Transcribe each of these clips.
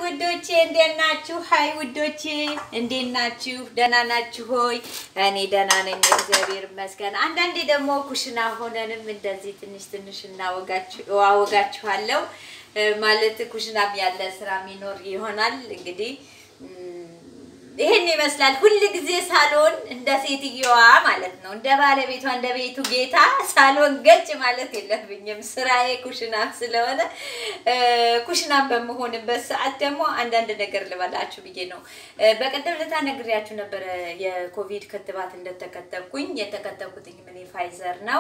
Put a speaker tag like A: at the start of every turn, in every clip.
A: ውዶቼ እንዴት ናችሁ? ሀይ ውዶቼ እንዴት ናችሁ? ደህና ናችሁ ሆይ? እኔ ደህና ነኝ፣ እግዚአብሔር ይመስገን። አንዳንዴ ደግሞ ኩሽና ሆነንም እንደዚህ ትንሽ ትንሽ እናወጋችኋለሁ። ማለት ኩሽናም ያለ ስራ የሚኖር ይሆናል እንግዲህ ይሄን ይመስላል። ሁል ጊዜ ሳሎን እንደ ሴትየዋ ማለት ነው፣ እንደ ባለቤቷ እንደ ቤቱ ጌታ ሳሎን ገጭ ማለት የለብኝም። ስራዬ ኩሽናም ስለሆነ ኩሽናም በመሆንበት ሰዓት ደግሞ አንዳንድ ነገር ልበላችሁ ብዬ ነው። በቀደም ዕለት ነግሬያችሁ ነበረ የኮቪድ ክትባት እንደተከተብኩኝ። የተከተብኩትኝ ምን ፋይዘር ነው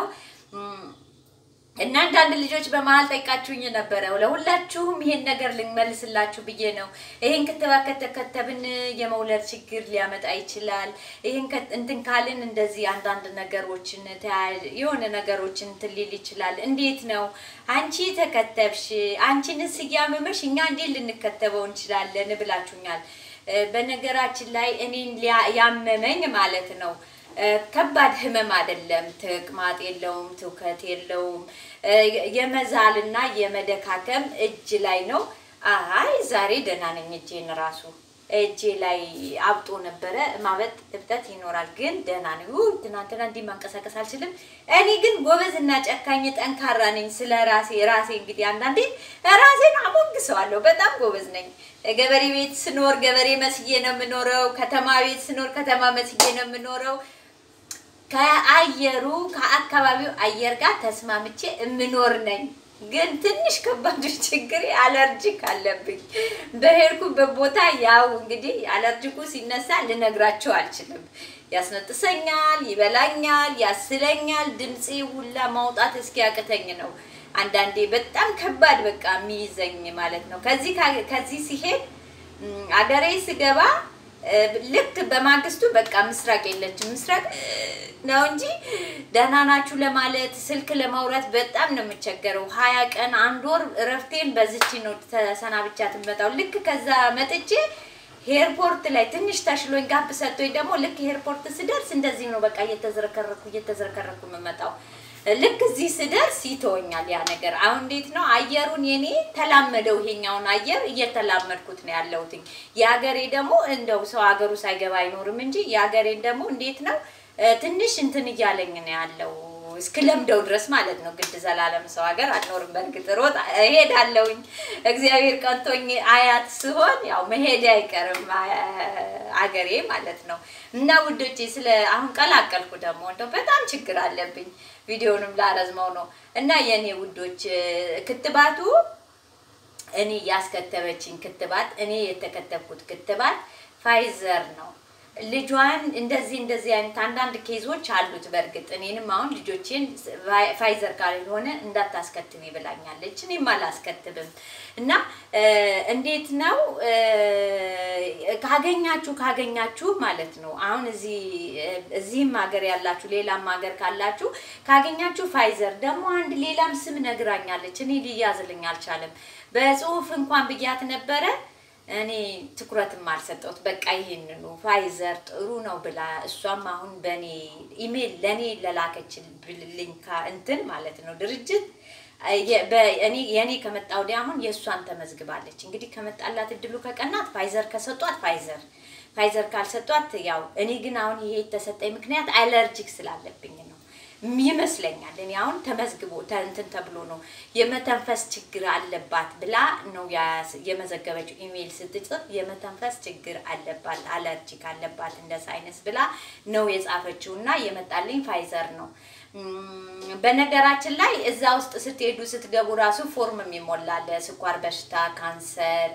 A: እና አንዳንድ ልጆች በመሀል ጠይቃችሁኝ ነበረ። ለሁላችሁም ይሄን ነገር ልንመልስላችሁ ብዬ ነው። ይሄን ክትባት ከተከተብን የመውለድ ችግር ሊያመጣ ይችላል። ይሄን እንትን ካልን እንደዚህ አንዳንድ ነገሮችን የሆነ ነገሮችን እንትን ሊል ይችላል። እንዴት ነው አንቺ ተከተብሽ፣ አንቺንስ እያመመሽ እኛ እንዴት ልንከተበው እንችላለን ብላችሁኛል። በነገራችን ላይ እኔን ያመመኝ ማለት ነው ከባድ ህመም አይደለም። ተቅማጥ የለውም፣ ትውከት የለውም። የመዛልና የመደካከም እጅ ላይ ነው። አይ ዛሬ ደህና ነኝ። እጄን ራሱ እጄ ላይ አብጦ ነበረ። ማበጥ እብጠት ይኖራል፣ ግን ደህና ነኝ። ትናንትና እንዲህ ማንቀሳቀስ አልችልም። እኔ ግን ጎበዝና ጨካኝ ጠንካራ ነኝ። ስለ ራሴ ራሴ እንግዲህ አንዳንዴ ራሴን አሞግሰዋለሁ። በጣም ጎበዝ ነኝ። ገበሬ ቤት ስኖር ገበሬ መስዬ ነው የምኖረው። ከተማ ቤት ስኖር ከተማ መስዬ ነው የምኖረው። ከአየሩ ከአካባቢው አየር ጋር ተስማምቼ የምኖር ነኝ። ግን ትንሽ ከባዱ ችግር አለርጂክ አለብኝ። በሄድኩበት ቦታ ያው እንግዲህ አለርጂኩ ሲነሳ ልነግራቸው አልችልም። ያስነጥሰኛል፣ ይበላኛል፣ ያስለኛል። ድምፄ ሁላ ማውጣት እስኪያቅተኝ ነው። አንዳንዴ በጣም ከባድ በቃ የሚይዘኝ ማለት ነው። ከዚህ ከዚህ ሲሄድ አገሬ ስገባ ልክ በማግስቱ በቃ ምስራቅ የለችም። ምስራቅ ነው እንጂ ደህና ናችሁ ለማለት ስልክ ለማውራት በጣም ነው የምቸገረው። ሀያ ቀን አንድ ወር እረፍቴን በዝቺ ነው ተሰናብቻ ትመጣው። ልክ ከዛ መጥቼ ኤርፖርት ላይ ትንሽ ተሽሎኝ ጋብ ሰጥቶኝ ደግሞ ልክ ኤርፖርት ስደርስ እንደዚህ ነው በቃ እየተዝረከረኩ እየተዝረከረኩ የምመጣው። ልክ እዚህ ስደርስ ይተወኛል ያ ነገር። አሁን እንዴት ነው አየሩን የኔ ተላመደው፣ ይሄኛውን አየር እየተላመድኩት ነው ያለሁትኝ። የሀገሬ ደግሞ እንደው ሰው ሀገሩ ሳይገባ አይኖርም እንጂ የሀገሬን ደግሞ እንዴት ነው ትንሽ እንትን እያለኝ ነው ያለው እስክለምደው ድረስ ማለት ነው። ግድ ዘላለም ሰው ሀገር አልኖርም። በእርግጥ ሮጥ እሄዳለሁኝ። እግዚአብሔር ቀንቶኝ አያት ስሆን ያው መሄድ አይቀርም አገሬ ማለት ነው። እና ውዶቼ ስለ አሁን ቀላቀልኩ ደግሞ እንደው በጣም ችግር አለብኝ። ቪዲዮንም ላረዝመው ነው እና የእኔ ውዶች ክትባቱ እኔ ያስከተበችኝ ክትባት እኔ የተከተብኩት ክትባት ፋይዘር ነው። ልጇን እንደዚህ እንደዚህ አይነት አንዳንድ ኬዞች አሉት። በእርግጥ እኔንም አሁን ልጆቼን ፋይዘር ካልሆነ እንዳታስከትብ ይብላኛለች። እኔም አላስከትብም እና እንዴት ነው ካገኛችሁ ካገኛችሁ ማለት ነው አሁን እዚህ እዚህም ሀገር ያላችሁ ሌላም ሀገር ካላችሁ ካገኛችሁ ፋይዘር ደግሞ አንድ ሌላም ስም ነግራኛለች። እኔ ሊያዝልኝ አልቻለም። በጽሁፍ እንኳን ብያት ነበረ እኔ ትኩረትም አልሰጠሁት። በቃ ይሄንኑ ፋይዘር ጥሩ ነው ብላ እሷም አሁን በእኔ ኢሜል ለእኔ ለላከችልኝ እንትን ማለት ነው ድርጅት እኔ የእኔ ከመጣ ወዲያ አሁን የእሷን ተመዝግባለች። እንግዲህ ከመጣላት እድሉ ከቀናት ፋይዘር ከሰጧት ፋይዘር ፋይዘር ካልሰጧት ያው እኔ ግን አሁን ይሄ የተሰጠኝ ምክንያት አለርጂክ ስላለብኝ ነው ይመስለኛል። እኔ አሁን ተመዝግቦ እንትን ተብሎ ነው የመተንፈስ ችግር አለባት ብላ ነው የመዘገበችው። ኢሜይል ስትጽፍ የመተንፈስ ችግር አለባት፣ አለርጂክ አለባት እንደ ሳይነስ ብላ ነው የጻፈችው እና የመጣልኝ ፋይዘር ነው። በነገራችን ላይ እዛ ውስጥ ስትሄዱ ስትገቡ ራሱ ፎርም የሚሞላል ስኳር በሽታ፣ ካንሰር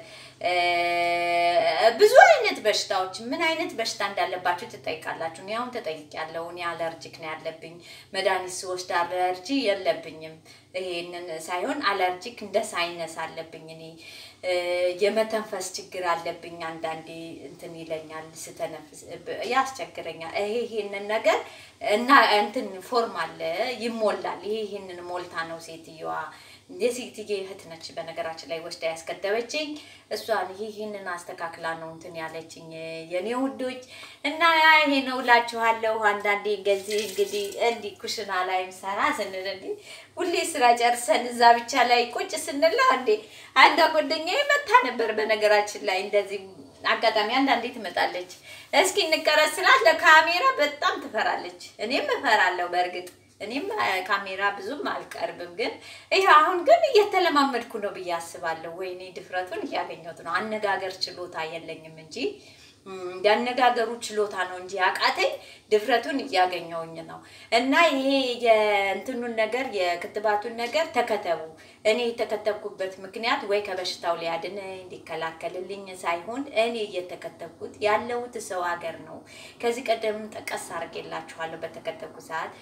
A: ብዙ አይነት በሽታዎች ምን አይነት በሽታ እንዳለባችሁ ትጠይቃላችሁ። እኔ አሁን ተጠይቄያለሁ። እኔ አለርጂክ ነው ያለብኝ። መድኃኒት ስወስድ አለርጂ የለብኝም። ይሄንን ሳይሆን አለርጂክ እንደ ሳይነስ አለብኝ። እኔ የመተንፈስ ችግር አለብኝ። አንዳንዴ እንትን ይለኛል፣ ስተነፍስ ያስቸግረኛል። ይሄ ይሄንን ነገር እና እንትን ፎርም አለ ይሞላል። ይሄ ይሄንን ሞልታ ነው ሴትየዋ የሴትዬ እህት ነች በነገራችን ላይ ወስዳ ያስከተበችኝ። እሷን ይህንን አስተካክላ ነው እንትን ያለችኝ የኔ ውዶች እና ይሄ ነው እላችኋለሁ። አንዳንዴ ገዚህ እንግዲህ እንዲህ ኩሽና ላይ ሰራ ስንል እንዲህ ሁሌ ስራ ጨርሰን እዛ ብቻ ላይ ቁጭ ስንላ እንዴ አንዷ ጓደኛዬ መታ ነበር በነገራችን ላይ እንደዚህ አጋጣሚ አንዳንዴ ትመጣለች። እስኪ እንቀረጽ ስላት ለካሜራ በጣም ትፈራለች። እኔም እፈራለሁ በእርግጥ እኔም ካሜራ ብዙም አልቀርብም፣ ግን ይህ አሁን ግን እየተለማመድኩ ነው ብዬ አስባለሁ። ወይኔ ድፍረቱን እያገኘሁት ነው። አነጋገር ችሎታ የለኝም እንጂ ያነጋገሩ ችሎታ ነው እንጂ አቃተኝ፣ ድፍረቱን እያገኘውኝ ነው። እና ይሄ የእንትኑን ነገር የክትባቱን ነገር ተከተቡ። እኔ የተከተብኩበት ምክንያት ወይ ከበሽታው ሊያድነኝ ሊከላከልልኝ ሳይሆን እኔ እየተከተብኩት ያለሁት ሰው ሀገር ነው። ከዚህ ቀደም ጠቀስ አድርጌላችኋለሁ በተከተብኩ ሰዓት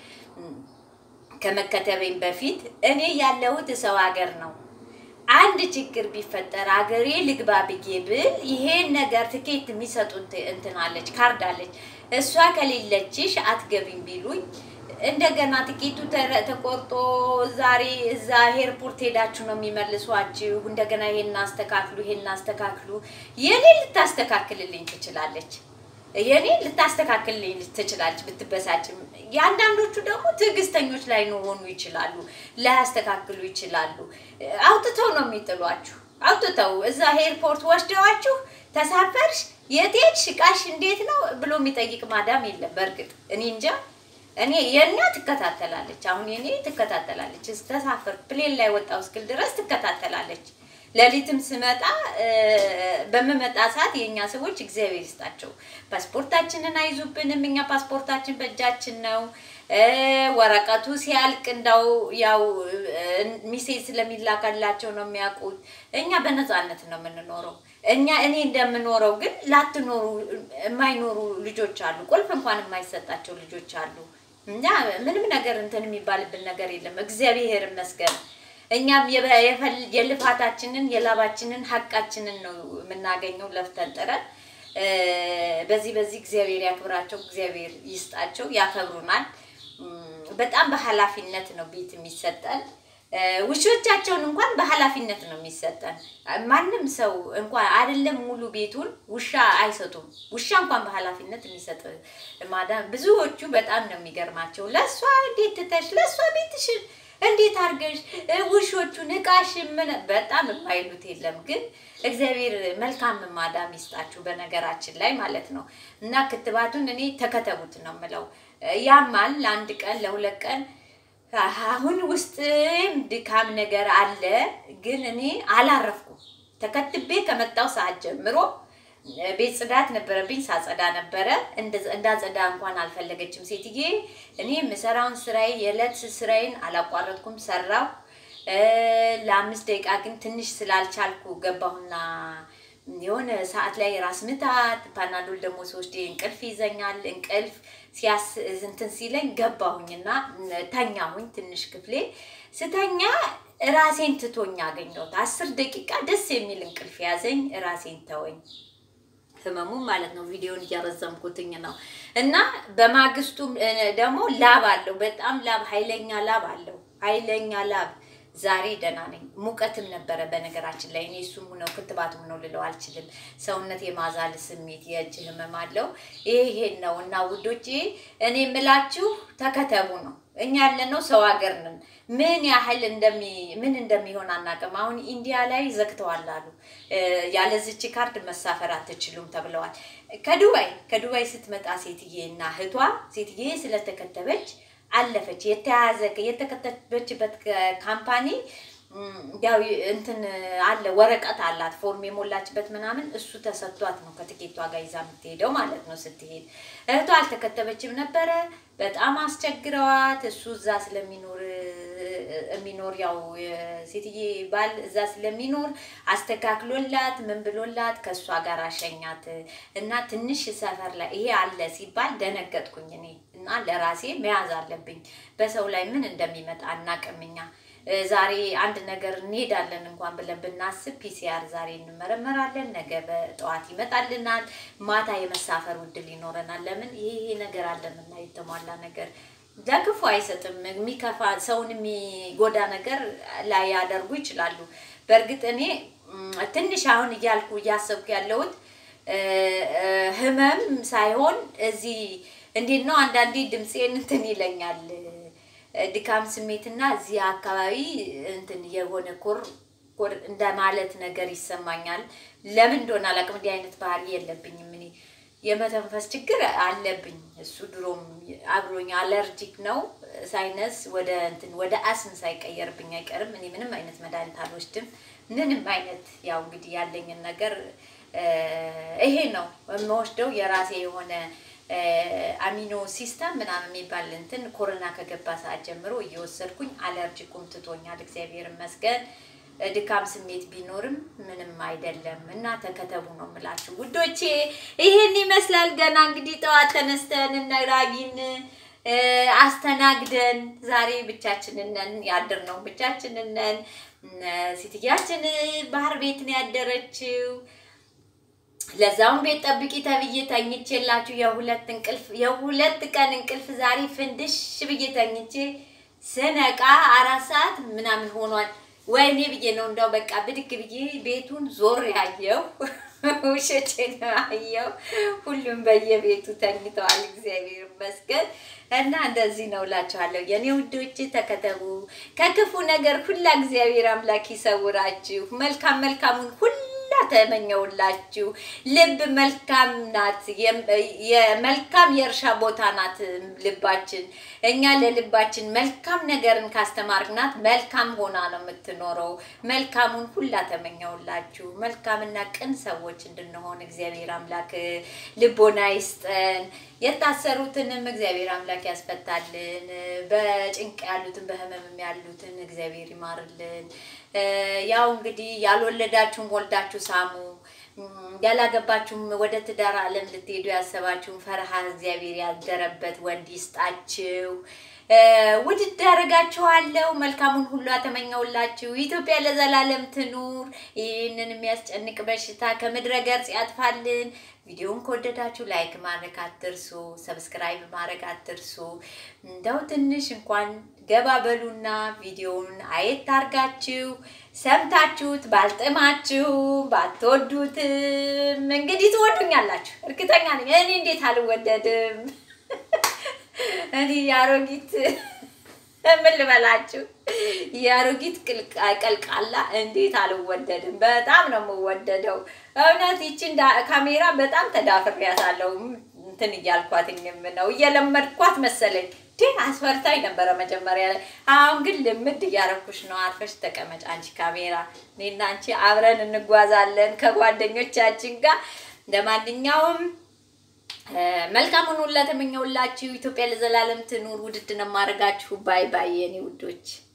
A: ከመከተቤኝ በፊት እኔ ያለሁት ሰው ሀገር ነው። አንድ ችግር ቢፈጠር አገሬ ልግባ ብዬ ብል ይሄን ነገር ትኬት የሚሰጡን እንትን አለች ካርድ አለች። እሷ ከሌለችሽ አትገቢም ቢሉኝ እንደገና ትኬቱ ተቆርጦ ዛሬ እዛ ኤርፖርት ሄዳችሁ ነው የሚመልሷችሁ። እንደገና ይሄን አስተካክሉ፣ ይሄን አስተካክሉ። የኔ ልታስተካክልልኝ ትችላለች የኔ ልታስተካክልልኝ ትችላለች ብትበሳጭም። የአንዳንዶቹ ደግሞ ትዕግስተኞች ላይ ሆኑ ይችላሉ፣ ላያስተካክሉ ይችላሉ። አውጥተው ነው የሚጥሏችሁ። አውጥተው እዛ ኤርፖርት ወስደዋችሁ ተሳፈርሽ፣ የት ሄድሽ፣ እቃሽ እንዴት ነው ብሎ የሚጠይቅ ማዳም የለም። በእርግጥ እኔ እንጃ እኔ የእኛ ትከታተላለች። አሁን የኔ ትከታተላለች። ተሳፈር ፕሌን ላይ ወጣው እስክል ድረስ ትከታተላለች። ሌሊትም ስመጣ በምመጣ ሰዓት የእኛ ሰዎች እግዚአብሔር ይስጣቸው ፓስፖርታችንን አይዙብንም። እኛ ፓስፖርታችን በእጃችን ነው። ወረቀቱ ሲያልቅ እንዳው ያው ሚሴጅ ስለሚላካላቸው ነው የሚያውቁት። እኛ በነፃነት ነው የምንኖረው። እኛ እኔ እንደምኖረው ግን ላትኖሩ የማይኖሩ ልጆች አሉ። ቁልፍ እንኳን የማይሰጣቸው ልጆች አሉ። እና ምንም ነገር እንትን የሚባልብን ነገር የለም። እግዚአብሔር ይመስገን። እኛም የልፋታችንን የላባችንን ሀቃችንን ነው የምናገኘው ለፍተን ጥረን። በዚህ በዚህ እግዚአብሔር ያክብራቸው፣ እግዚአብሔር ይስጣቸው፣ ያከብሩናል። በጣም በኃላፊነት ነው ቤት የሚሰጠን። ውሾቻቸውን እንኳን በኃላፊነት ነው የሚሰጠን። ማንም ሰው እንኳን አይደለም ሙሉ ቤቱን ውሻ አይሰጡም። ውሻ እንኳን በኃላፊነት የሚሰጥ ማዳም ብዙዎቹ በጣም ነው የሚገርማቸው። ለእሷ እንዴት ትተሽ ለእሷ ቤትሽን እንዴት አድርገሽ ውሾቹን እቃሽ ምን በጣም የማይሉት የለም። ግን እግዚአብሔር መልካም ማዳም ይስጣችሁ በነገራችን ላይ ማለት ነው። እና ክትባቱን እኔ ተከተቡት ነው የምለው። ያማል ለአንድ ቀን ለሁለት ቀን አሁን ውስጥም ድካም ነገር አለ። ግን እኔ አላረፍኩም። ተከትቤ ከመጣው ሰዓት ጀምሮ ቤት ጽዳት ነበረብኝ፣ ሳጸዳ ነበረ። እንዳጸዳ እንኳን አልፈለገችም ሴትዬ። እኔ የምሰራውን ስራዬ የዕለት ስራዬን አላቋረጥኩም፣ ሰራው። ለአምስት ደቂቃ ግን ትንሽ ስላልቻልኩ ገባሁና የሆነ ሰዓት ላይ ራስ ምታት ፓናዶል ደግሞ ሶስት እንቅልፍ ይዘኛል። እንቅልፍ ሲያስ እንትን ሲለኝ ገባሁኝና ተኛሁኝ። ትንሽ ክፍሌ ስተኛ ራሴን ትቶኝ አገኘሁት። አስር ደቂቃ ደስ የሚል እንቅልፍ ያዘኝ። ራሴን ተወኝ። ህመሙ ማለት ነው። ቪዲዮን እያረዘምኩትኝ ነው። እና በማግስቱ ደግሞ ላብ አለው፣ በጣም ላብ፣ ኃይለኛ ላብ አለው፣ ኃይለኛ ላብ። ዛሬ ደህና ነኝ። ሙቀትም ነበረ በነገራችን ላይ እኔ እሱም ነው ክትባቱም ነው ልለው አልችልም። ሰውነት የማዛል ስሜት የእጅ ህመም አለው። ይሄን ነው እና ውዶቼ እኔ የምላችሁ ተከተቡ ነው። እኛ ያለነው ሰው ሀገር ነን። ምን ያህል እንደሚ ምን እንደሚሆን አናውቅም። አሁን ኢንዲያ ላይ ዘግተዋል አሉ ያለዚች ካርድ መሳፈር አትችሉም ተብለዋል። ከዱባይ ከዱባይ ስትመጣ ሴትዬ እና እህቷ ሴትዬ ስለተከተበች አለፈች። የተያዘ የተከተበችበት ካምፓኒ ያው እንትን አለ ወረቀት አላት ፎርም የሞላችበት ምናምን እሱ ተሰጥቷት ነው ከትኬቷ ጋር ይዛ የምትሄደው ማለት ነው። ስትሄድ እህቷ አልተከተበችም ነበረ። በጣም አስቸግረዋት እሱ እዛ ስለሚኖር የሚኖር ያው ሴትዬ ባል እዛ ስለሚኖር አስተካክሎላት ምን ብሎላት ከእሷ ጋር አሸኛት እና ትንሽ ሰፈር ላይ ይሄ አለ ሲባል ደነገጥኩኝ እኔ እና ለራሴ መያዝ አለብኝ። በሰው ላይ ምን እንደሚመጣ አናውቅም እኛ ዛሬ አንድ ነገር እንሄዳለን እንኳን ብለን ብናስብ ፒሲአር ዛሬ እንመረመራለን፣ ነገ በጠዋት ይመጣልናል፣ ማታ የመሳፈር ውድል ይኖረናል። ለምን ይሄ ነገር አለንና የተሟላ ነገር ለክፉ አይሰጥም። የሚከፋ ሰውን የሚጎዳ ነገር ላይ ያደርጉ ይችላሉ። በእርግጥ እኔ ም፣ ትንሽ አሁን እያልኩ እያሰብኩ ያለሁት እ፣ እ፣ ህመም ሳይሆን እዚህ እንዴት ነው አንዳንዴ ድምፄን እንትን ይለኛል እ፣ ድካም ስሜትና እዚህ አካባቢ እንትን የሆነ ኮር ኮር እንደማለት ነገር ይሰማኛል። ለምን እንደሆነ አላውቅም። እንዲህ አይነት ባህሪ የለብኝም እኔ የመተንፈስ ችግር አለብኝ። እሱ ድሮም አብሮኝ አለርጂክ ነው። ሳይነስ ወደ እንትን ወደ አስም ሳይቀየርብኝ አይቀርም። እኔ ምንም አይነት መድኃኒት አልወስድም። ምንም አይነት ያው እንግዲህ ያለኝን ነገር እ፣ ይሄ ነው የምወስደው የራሴ የሆነ እ፣ አሚኖ ሲስተም ምናምን የሚባል እንትን ኮሮና ከገባ ሰዓት ጀምሮ እየወሰድኩኝ አለርጂኩም ትቶኛል። እግዚአብሔር ይመስገን። ድካም ስሜት ቢኖርም ምንም አይደለም እና ተከተቡ ነው የምላችሁ ውዶቼ። ይሄን ይመስላል። ገና እንግዲህ ጠዋት ተነስተን እነ ራጊን እ፣ አስተናግደን ዛሬ ብቻችንን ነን ያደርነው ብቻችንን ነን። እነ ሴትያችን ባህር ቤት ነው ያደረችው። ለዛውም ቤት ጠብቂ ተብዬ ተኝቼላችሁ የሁለት እንቅልፍ የሁለት ቀን እንቅልፍ ዛሬ ፍንድሽ ብዬ ተኝቼ ስነቃ አራት ሰዓት ምናምን ሆኗል። ወይኔ ብዬ ነው እንደው በቃ ብድግ ብዬ ቤቱን ዞር ያየው ውሸቴን አየው። ሁሉም በየቤቱ ተኝተዋል። እግዚአብሔር ይመስገን እና እንደዚህ ነው እላችኋለሁ የኔ ውዶች፣ ተከተቡ ከክፉ ነገር ሁላ እግዚአብሔር አምላክ ይሰውራችሁ። መልካም መልካሙን ሁላ ተመኘውላችሁ። ልብ መልካም ናት። የም- የመልካም የእርሻ ቦታ ናት ልባችን። እኛ ለልባችን መልካም ነገርን ካስተማርናት መልካም ሆና ነው የምትኖረው። መልካሙን ሁላ ተመኘውላችሁ። መልካምና ቅን ሰዎች እንድንሆን እግዚአብሔር አምላክ ልቦና ይስጠን። የታሰሩትንም እግዚአብሔር አምላክ ያስፈታልን። በጭንቅ ያሉትን በህመምም ያሉትን እግዚአብሔር ይማርልን። እ፣ ያው እንግዲህ ያልወለዳችሁም ወልዳችሁ ሳሙ። እም፣ ያላገባችሁም ወደ ትዳር ዓለም ልትሄዱ ያሰባችሁም ፈርሃ እግዚአብሔር ያደረበት ወንድ ይስጣችሁ። እ፣ ውድድ አደርጋችኋለሁ። መልካሙን ሁሉ አተመኘውላችሁ። ኢትዮጵያ ለዘላለም ትኑር። ይህንን የሚያስጨንቅ በሽታ ከምድረ ገጽ ያጥፋልን። ቪዲዮውን ከወደዳችሁ ላይክ ማድረግ አትርሱ፣ ሰብስክራይብ ማድረግ አትርሱ። እንደው ትንሽ እንኳን ገባ በሉና ቪዲዮውን አየት አርጋችሁ ሰምታችሁት ባልጥማችሁ ባትወዱትም እንግዲህ ትወዱኛላችሁ፣ እርግጠኛ ነኝ። እኔ እንዴት አልወደድም? እኔ የአሮጊት ምን ልበላችሁ የአሮጊት ቅልቃ- ቀልቃላ እንዴት አልወደድም? በጣም ነው የምወደደው። እውነት ይቺ እንዳ ካሜራ በጣም ተዳፍሬያታለሁ። እንትን እያልኳትኝም ነው እየለመድኳት መሰለኝ። ግን አስፈርታኝ ነበረ መጀመሪያ ላይ። አሁን ግን ልምድ እያረኩሽ ነው። አርፈሽ ተቀመጭ አንቺ ካሜራ። እኔና አንቺ አብረን እንጓዛለን ከጓደኞቻችን ጋር። ለማንኛውም እ፣ መልካሙን ሁላ ተመኘውላችሁ። ኢትዮጵያ ለዘላለም ትኑር። ውድድ ነው የማደርጋችሁ። ባይ ባይ የኔ ውዶች።